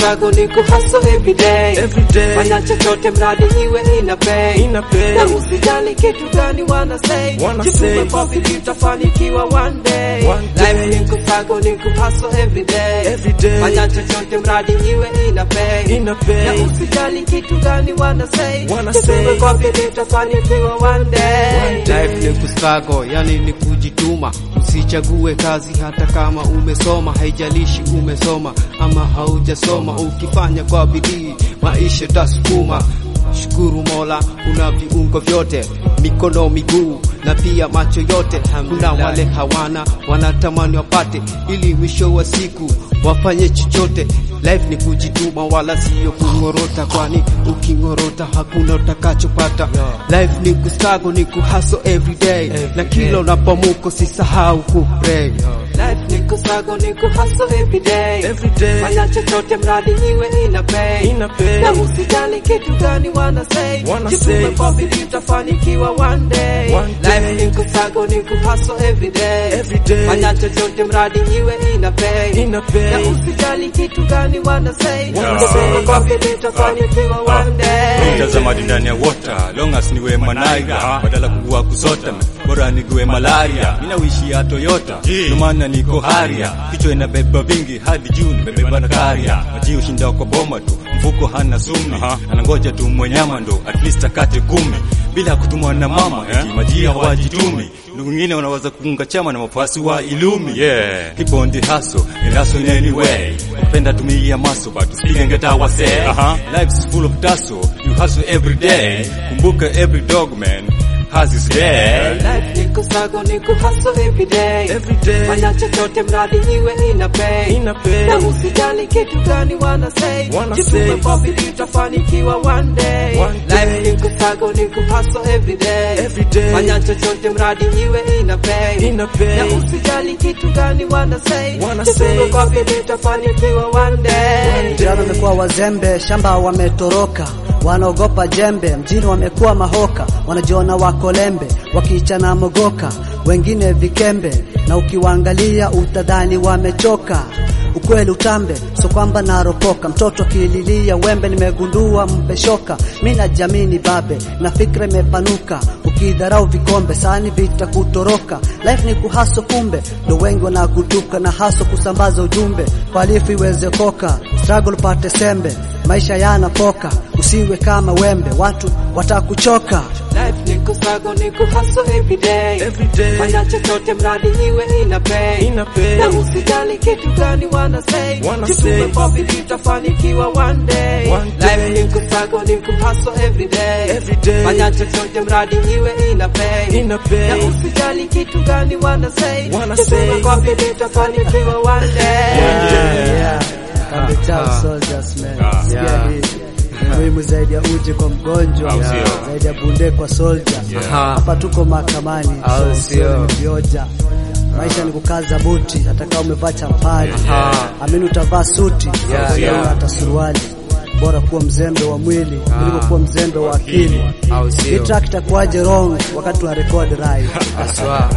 kusako ni kuhaso every day Every day. fanya chochote mradi iwe ina pay Ina pay. na usijali kitu gani wana say Wana Jitume say. kwa bidii utafanikiwa one day One day. life ni kusako ni kuhaso every day Every day. fanya chochote mradi iwe ina pay Ina pay. na usijali kitu gani wana say Wana Jitume say. kwa bidii utafanikiwa one day One day. Life ni kustruggle, yani ni kujituma. Usichague kazi hata kama umesoma, haijalishi umesoma ama haujasoma. Ukifanya kwa bidii, maisha tasukuma. Shukuru Mola, una viungo vyote, mikono, miguu na pia macho yote. Kuna wale hawana, wanatamani wapate, ili mwisho wa siku wafanye chochote. Life ni kujituma, wala siyo kungorota, kwani ukingorota hakuna utakachopata. Life ni kustruggle, ni kuhustle every day, na kila unapomuko sisahau kupray. Life ni kusago ni kuhustle every day Every day. Fanya chochote mradi iwe ina pay Ina pay. Na usijali kitu gani wana say Wana Jitume say. kwa bidii utafanikiwa one day One day. Life ni kusago ni kuhustle every day Every day. Fanya chochote mradi iwe ina pay Ina pay. Na usijali kitu gani wana say Wana Jitume say. kwa bidii utafanikiwa one day Mtazamaji ndani ya water long as niwe manaira badala kugua kusota bora nigue malaria mina wishi ya Toyota ndio maana niko haria kichwa inabeba vingi hadi juu nimebeba na karia maji ushinda kwa boma tu mfuko hana sumi anangoja tu mwenyama ndo at least akate kumi bila kutumwa na mama eti maji hawajitumi ndugu wengine wanaweza kuunga chama na mafasi wa ilumi yeah keep on the hustle and hustle in any way napenda tumia maso but speak and get our say life's full of tussle you hustle every day kumbuka every dog man has his day Life ni kusago ni kuhustle every day Every day. Fanya chochote mradi iwe ina pay Ina pay. Na usijali kitu gani wana say Wana Jitume say. kwa bidii utafanikiwa one day One day. Life ni kusago ni kuhustle every day Every day. Fanya chochote mradi iwe ina pay Ina pay. Na usijali kitu gani wana say Wana Jitume say. kwa bidii utafanikiwa one day Vijana wamekuwa wazembe, shamba wametoroka, wanaogopa jembe, mjini wamekuwa mahoka, wanajiona wako lembe, wakichana mogoka, wengine vikembe, na ukiwaangalia utadhani wamechoka. Ukweli utambe, so kwamba naropoka, mtoto akililia wembe, nimegundua mpe shoka. Mi najamini babe, na fikra imepanuka, ukidharau vikombe, sani vitakutoroka. Life ni kuhaso, kumbe ndo wengi wanakutuka na haso kusambaza ujumbe, kwalifu iweze koka, struggle pate sembe, maisha yanapoka, usiwe kama wembe, watu watakuchoka. Life ni kusago ni kuhustle every day Every day. Fanya chochote mradi iwe ina pay Ina pay. Na usijali kitu gani wana say Wana Jitume say. kwa bidii utafanikiwa one day One Life day. ni kusago ni kuhustle every day Every day. Fanya chochote mradi iwe ina pay Ina pay. Na usijali kitu gani wana say Wana Jitume say. kwa bidii utafanikiwa one day Yeah. Kambi chao soldiers man. Sikia Yeah. hii. Muhimu zaidi ya uji kwa mgonjwa, Au sio? zaidi ya bunde kwa soldier. Aha. Hapa tuko mahakamani, Au so sio? sio ni vioja. Maisha ni kukaza buti, hata kama umevaa champali. Aha. Amini utavaa suti, Yeah, sio yeah. hata suruali. Bora kuwa mzembe wa mwili kuliko kuwa mzembe wa akili. Au Hii sio? track itakuwaje wrong wakati tuna record live? Aswa.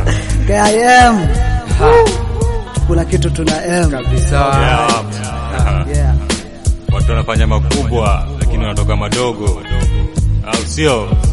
KIM. Kuna kitu tuna M. Kabisa. yeah. Yeah. watu wanafanya makubwa lakini wanatoka madogo au sio